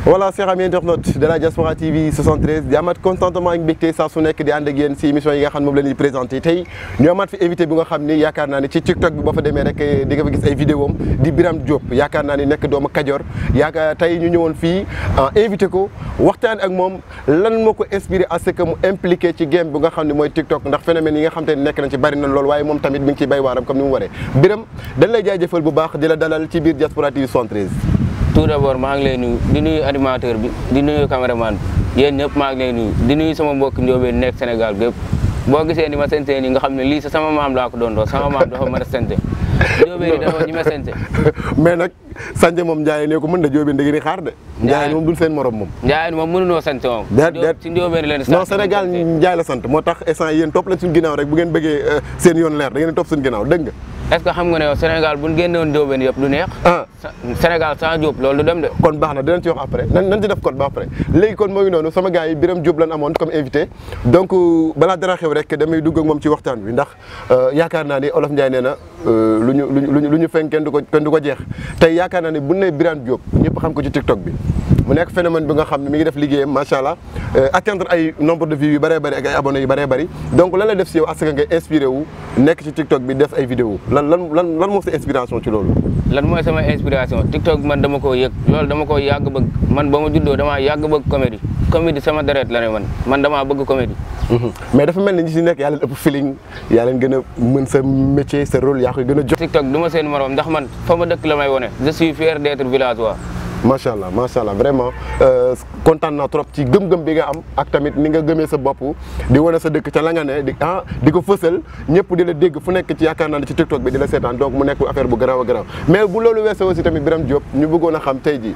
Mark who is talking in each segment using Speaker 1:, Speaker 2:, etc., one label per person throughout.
Speaker 1: voilà chers amis internautes de la Diaspora TV 73 di amaat contentement ak mbégte saa su nekk di ànd ak yéen si émission yi nga xam ne moom la ñuy présenté tey ñu amaat fi invité bi nga xam ni yaakaar naa ne ci TikTok bi boo fa demee rek di nga fa gis ay vidéo am di Birame Diop yaakaar naa ni nekk doomu Kajoor yaakaar tey ñu ñëwoon fii invité ko waxtaan ak moom lan moo ko inspiré à ce que mu impliqué ci game bi nga xam ne mooy TikTok ndax phénomène yi nga xam te ne nekk nañ ci bari na lool waaye moom tamit mi ngi ciy bay waaram comme ni mu waree Birame dañ lay jaajëfal bu baax di la dalal ci biir Diaspora TV 73
Speaker 2: tout d'abord maa ngi lay nuyu di nuyu animateur bi di nuyu caméraman bi yéen ñëpp maa ngi lay nuyu di nuyu sama mbokk njóobeen nekk Sénégal gépp boo gisee ni ma sente ni nga xam ne lii sa sama maam laa ko doon doo sama maam dafa mën a sente njóobeen yi dafa ñi ma sente
Speaker 1: mais nag Sanjé moom Ndiaye ne ko mën na Diobène da ngeen di xaar de. Ndiaye moom dul seen morom moom.
Speaker 2: Ndiaye moom mënunoo sant moom.
Speaker 1: déet déet
Speaker 2: ci njóobeen leen
Speaker 1: non Sénégal Ndiaye la sant moo tax instant yéen topp leen suñu ginnaaw rek bu ngeen bëggee seen yoon leer da ngeen di topp suñu ginnaaw dégg nga.
Speaker 2: est-ce que xam nga ne yow Sénégal bu ñu génnewoon njóobeen yëpp du neex.
Speaker 1: ah
Speaker 2: Sénégal sans Diop loolu du dem de.
Speaker 1: kon baax na dinañ ci wax après nan nan ci def code ba après léegi kon moo ngi noonu sama gars yi Birame Diop lan amoon comme invité donc balaa dara xew rek damay dugg ak moom ci waxtaan wi ndax yaakaar naa ni Olof Ndiaye nee na lu ñu lu ñu lu ñu fenk kenn du ko kenn du ko jeex tey yaakaar naa ni bu ne Birame Diop ñëpp xam ko ci TikTok bi mu nekk phénomène bi nga xam ne mi ngi def liggéeyam macha allah atteindre ay nombre de vues yu bëree bëri ak ay abonnés yu bëree bëri donc lan la def si yow parce que nga inspiré wu nekk ci TikTok bi def ay vidéo lan lan lan lan moo sa inspiration ci loolu.
Speaker 2: lan mooy sama inspiration TikTok man dama koo yëg loolu dama koo yàgg bëgg man ba ma juddoo damaa yàgg bëgg comédie comédie sama deret la ne man man damaa bëgg comédie.
Speaker 1: mais dafa mel ni ñi si nekk yaa leen ëpp feeling yaa leen gën a mën sa métier sa rôle yaa koy gën a jox.
Speaker 2: TikTok du ma seen morom ndax man fa ma dëkk la may wone je suis fier d'être villageois.
Speaker 1: macha allah macha allah vraiment kontaan naa trop ci gëm-gëm bi nga am ak tamit ni nga gëmee sa bopp di wane sa dëkk ca la nga ne di ah di ko fësal ñëpp di la dégg fu nekk ci yaakaar naa ne ci TikTok bi di la seetaan donc mu nekk affaire bu garaaw a garaaw mais bu loolu weesoo aussi tamit Birame Diop ñu bëggoon a xam tey jii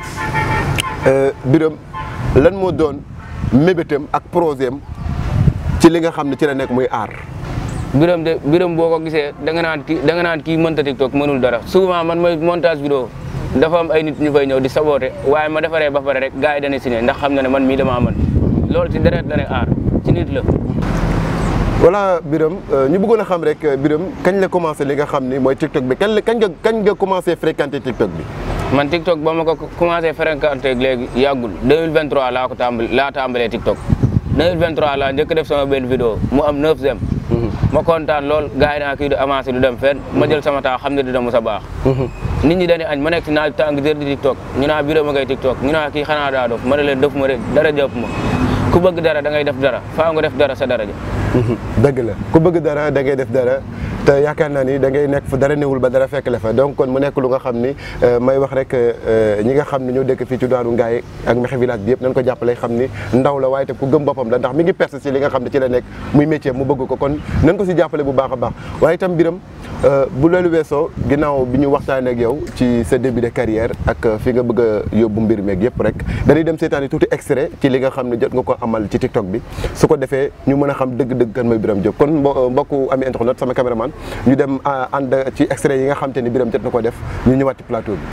Speaker 1: Birame lan moo doon mébétam ak projet am ci li nga xam ne ci la nekk muy aar.
Speaker 2: Birame de Birame boo ko gisee da nga naan kii da nga naan kii mënta TikTok mënul dara souvent man mooy montage vidéo dafa am ay nit ñu fay ñëw di saboté waaye ma defaree ba pare rek gars yi dañuy signé ndax xam na ne man mii damaa mën loolu ci deret la ne aar ci nit la.
Speaker 1: voilà Birame ñu bëggoon a xam rek Birame kañ la commencé li nga xam ni mooy TikTok bi kañ la kañ nga kañ nga commencé fréquenter TikTok bi.
Speaker 2: man TikTok ba ma ko commencé fréquenter léegi yàggul 2023 laa ko tàmbali laa tàmbalee TikTok 2023 laa njëkk def sama benn vidéo mu am 9 j'aime. ma kontaan lool gars yi naa kii du avancé du dem fenn ma jël sama temps xam ne dina mos a baax. nit ñi dañuy añ ma nekk si naaj tàng jër di TikTok ñu naa Birame ngay TikTok ñu naa kii xanaa daa dof ma ne leen def ma rek dara jëpp ma ku bëgg dara da ngay def dara faa nga def dara sa dara ja
Speaker 1: dëgg la ku bëgg dara da ngay def dara te yaakaar naa ni da ngay nekk fa dara newul ba dara fekk la fa donc kon mu nekk lu nga xam ni may wax rek ñi nga xam ne ñoo dëkk fii ci daanu Ngaye ak Mekhe village bi yëpp nañ ko jàppale xam ni ndaw la waaye te ku gëm boppam la ndax mi ngi perse si li nga xam ne ci la nekk muy métier mu bëgg ko kon nañ ko si jàppale bu baax a baax waaye itam Birame bu loolu weesoo ginnaaw bi ñu waxtaanee ak yow ci sa début de carrière ak fi nga bëgg a yóbbu mbir meeg yëpp rek dañuy dem seetaani tuuti extrait ci li nga xam ne jot nga ko amal ci TikTok bi su ko defee ñu mën a xam dëgg-dëgg kan mooy Birame Diop kon mbokku ami internet sama caméraman ñu dem ànd ci extrait yi nga xam te ni Birame jot na ko def ñu ñëwaat ci plateau bi.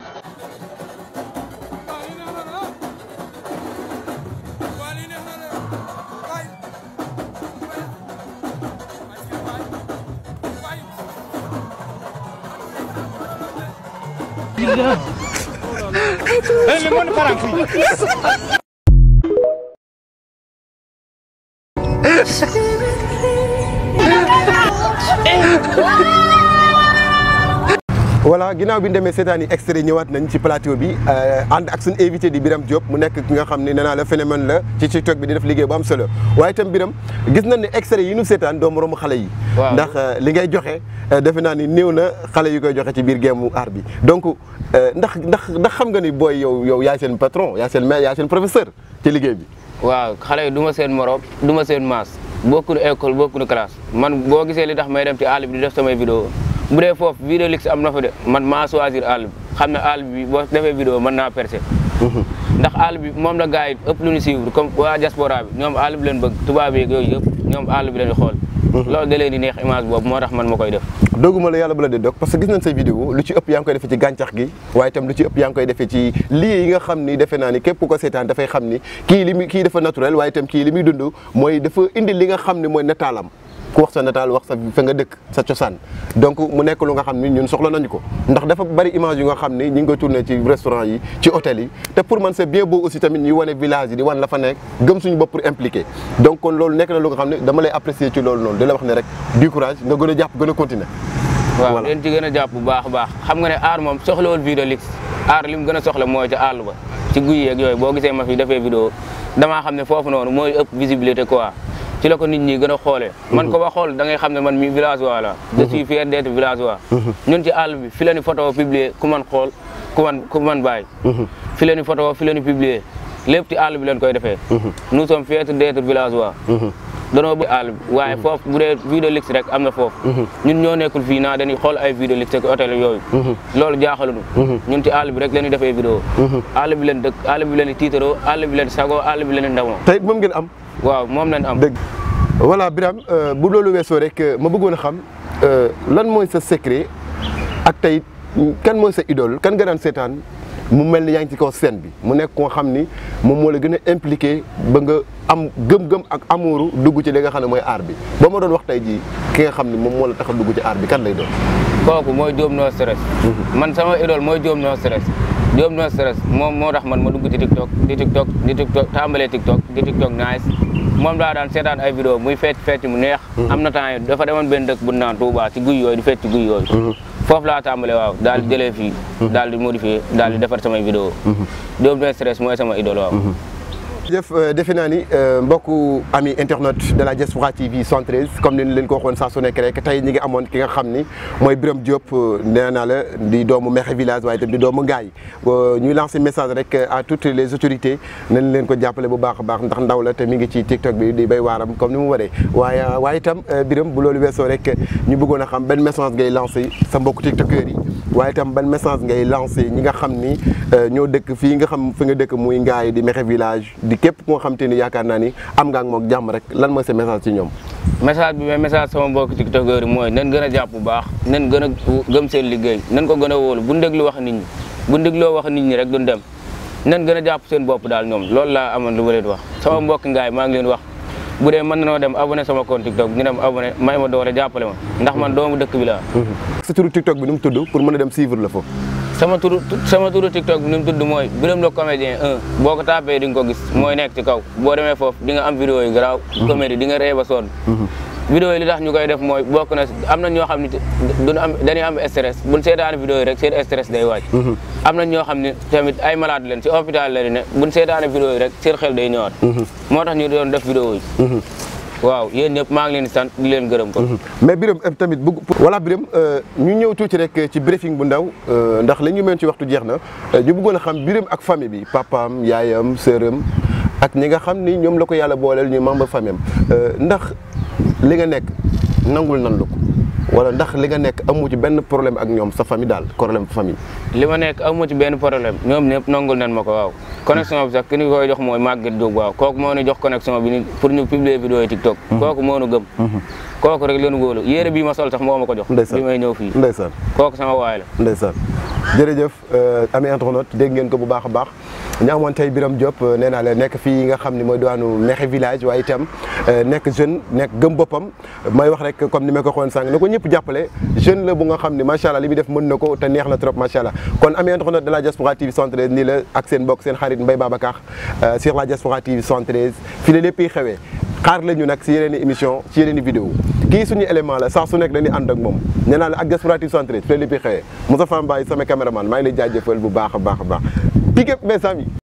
Speaker 1: voilà ginnaaw bi ñu demee seetaan yi extrait ñëwaat nañ ci plateau bi ànd ak suñu invité di Birame Diop mu nekk ki nga xam ne nee naa la phénomène la ci TikTok bi di def liggéey bu am solo waaye itam Birame gis nañ ne extrait yi ñu seetaan doo moromu xale yi. ndax li ngay joxe defe naa ni néew na xale yu koy joxe ci biir géemu art bi donc ndax ndax ndax xam nga ni booy yow yow yaay seen patron yaay seen maître yaay seen professeur ci liggéey bi.
Speaker 2: waaw xale yi du ma seen morom du ma seen maas bokkuñu école bokkuñu classe man boo gisee li tax may dem ci àll bi di def samay vidéo bu dee foofu vidéo lix am na fa de man maa choisir àll bi xam ne àll bi boo defee vidéo mën naa percer ndax àll bi moom la gars yi ëpp lu ñu suivre comme waa diaspora bi ñoom àll bi leen bëgg tubaab yeeg yooyu yëpp ñoom àll bi leen xool loolu da leen di neex image boobu moo tax man ma koy def
Speaker 1: dogguma la yàlla bu la dee dog parce que gis nañ say vidéo lu ci ëpp yaa ngi koy defee ci gàncax gi waaye itam lu ci ëpp yaa ngi koy defee ci lii yi nga xam ni defe naa ni képp ku ko seetaan dafay xam ni kii li muy kii dafa naturel waaye itam kii li muy dund mooy dafa indi li nga xam ne mooy nataalam ku wax sa nataal wax sa fa nga dëkk sa cosaan donc mu nekk lu nga xam ni ñun soxla nañu ko ndax dafa bari image yu nga xam ni ñi ngi koy tourné ci restaurant yi ci hôtel yi te pour man c'est bien beau aussi tamit ñuy wane village yi di wan la fa nekk gëm suñu bopp pour impliquer donc kon loolu nekk na lu nga xam ne dama lay apprécier ci loolu noonu di la wax ne rek du courage nga gën a jàpp gën a continuer
Speaker 2: waaw
Speaker 1: Voilà.
Speaker 2: leen ci gën a jàpp bu baax a baax xam nga ne aar moom soxlawul vidéo lix aar li mu gën a soxla mooy ci àll ba ci guy yeeg yooyu boo gisee ma fi defee vidéo damaa xam ne foofu noonu mooy ëpp visibilité quoi ci la ko nit ñi gën a xoolee man ko ba xool da ngay xam ne man mi villageois la je suis fier d'être villageois ñun ci àll bi fi la ni photo publier ku man xool ku man ku man bàyyi fi la ni photo fi la ni publier lépp ci àll bi leen koy defee nous sommes fiers d'être villageois danoo bëgg àll bi waaye foofu bu dee vidéo lix rek am na foofu ñun ñoo nekkul fii naa dañuy xool ay vidéo lix ak hôtel yooyu loolu jaaxaluñu ñun ci àll bi rek la ñuy defee vidéo àll bi leen dëkk àll bi leen di tiitaroo àll bi leen di sagoo àll bi leen di ndamoo
Speaker 1: tey moom ngeen am
Speaker 2: waaw moom lañ am
Speaker 1: dëgg voilà Birame euh, bu loolu weesoo rek euh, ma bëggoon a xam euh, lan mooy sa secret ak tey kan mooy sa idole kan nga daan seetaan mu mel ni yaa ngi ci kaw scène bi mu nekk koo xam ni moom moo la gën a impliqué ba nga am gëm-gëm ak amuuru dugg ci li nga xam ne mooy aar bi ba ma doon wax tey jii ki nga xam ni moom moo la tax a dugg ci aar bi kan lay doon.
Speaker 2: kooku mooy Diop no stress man sama idole mooy Diop no stress Diop no stress moom moo tax man ma dugg ci TikTok di TikTok di TikTok tàmbalee TikTok di TikTok nice moom daa daan seetaan ay vidéo muy fecc fecc mu neex am na temps yi dafa demoon benn dëkk bu naan Touba ci guy yooyu di fecc ci guy yooyu foofu laa tàmbalee waaw daal di jëlee fii daal di modifier daal di defar samay vidéo Diop no stress mooy sama idole waaw
Speaker 1: jëf defe naa ni mbokku ami internet de la Diaspora TV 113 comme ni ñu leen ko waxoon saa su nekk rek tey ñi ngi amoon ki nga xam ni mooy Birame Diop nee naa la di doomu Mekhe village waaye itam di doomu Ngaye ñuy lancer message rek à toutes les autorités nañ leen ko jàppale bu baax a baax ndax ndaw la te mi ngi ci TikTok bi di bay waaram comme ni mu waree waaye waaye itam Birame bu loolu weesoo rek ñu bëggoon a xam benn message ngay lancer sa mbokku tiktokers yi waaye itam ban message ngay lancer ñi nga xam ni ñoo dëkk fii nga xam fi nga dëkk muy Ngaye di Mekhe village di képp koo xam te ni yaakaar naa ni am nga ak moom jàmm rek lan mooy sa message ci ñoom.
Speaker 2: message bi mais message sama mbokk tiktokeur yi mooy nan gën a jàpp bu baax nan gën a gëm seen liggéey nan ko gën a wóolu bu déglu wax nit ñi bu dégloo wax nit ñi rek duñ dem nan gën a jàpp seen bopp daal ñoom loolu laa amoon lu ma leen wax sama mbokk ngaay maa ngi leen wax bu dee mën nanoo dem abonné sama compte tiktok ñu dem abonné may ma doole jàppale ma ndax man doomu dëkk bi laa
Speaker 1: sa turu tiktok bi nu mu tudd pour mën a dem suivre la foofu.
Speaker 2: sama turu sama turu tiktok bi ni mu tudd mooy Birame le comédien 1 boo ko tapé di nga ko gis mooy nekk ci kaw boo demee foofu di nga am vidéo yu garaaw comédie di nga ree ba sonn vidéo yi li tax ñu koy def mooy bokk na am na ñoo xam ne duñu am dañuy am stress buñ seetaane vidéo yi rek seen stress day wàcc am na ñoo xam ne tamit ay malade leen ci hôpital la di ne buñ seetaane vidéo yi rek seen xel day ñëwaat moo tax ñu doon def vidéo yi waaw yéen ñëpp maa ngi leen di sant di leen gërëm ko
Speaker 1: mais Birame tamit bëgg voilà Birame ñu ñëw tuuti rek ci briefing bu ndaw ndax la ñu mën ci waxtu jeex na ñu bëggoon a xam Birame ak famille bi papaam yaayam sëram ak ñi nga xam ni ñoom la ko yàlla booleel ñu membre famille am ndax li nga nekk nangul nan la ko wala ndax li nga nekk amu ci benn problème ak ñoom sa famille daal problème famille.
Speaker 2: li ma nekk amu ci benn problème ñoom ñëpp nangul nañ ma ko waaw connexion bi sax ki ñu koy jox mooy Maguette Diop waaw kooku moo ñu jox connexion bi ni pour ñu publier vidéo yi TikTok kooku moo ñu gëm kooku rek leen góolu yére bii ma sol sax moo ma ko jox
Speaker 1: ndeysaan
Speaker 2: bi may ñëw fii
Speaker 1: ndeysaan
Speaker 2: kooku sama waay la
Speaker 1: ndeysaan jërëjëf ami internaute dégg ngeen ko bu baax a baax ñu amoon tey Birame Diop nee naa la nekk fii nga xam ne mooy diwaanu Mekhe village waaye itam nekk jeune nekk gëm boppam may wax rek comme ni ma ko waxoon sànq na ko ñëpp jàppale jeune la bu nga xam ne macha allah li muy def mën na ko te neex na trop macha allah kon ami internaute de la Diaspora TV 113 nii la ak seen mbokk seen xarit Mbaye Babacar sur la Diaspora TV 113 fii la lépp xewee xaar la ñu nag si yeneen i émission ci yeneen i vidéo kii suñu élément la saa su nekk dañuy ànd ak moom nee naa la ak Diaspora TV 113 fii la lépp xewee Moussa Mbaye sama caméraman maa ngi lay jaajëfal bu baax a baax a baax big up mes amis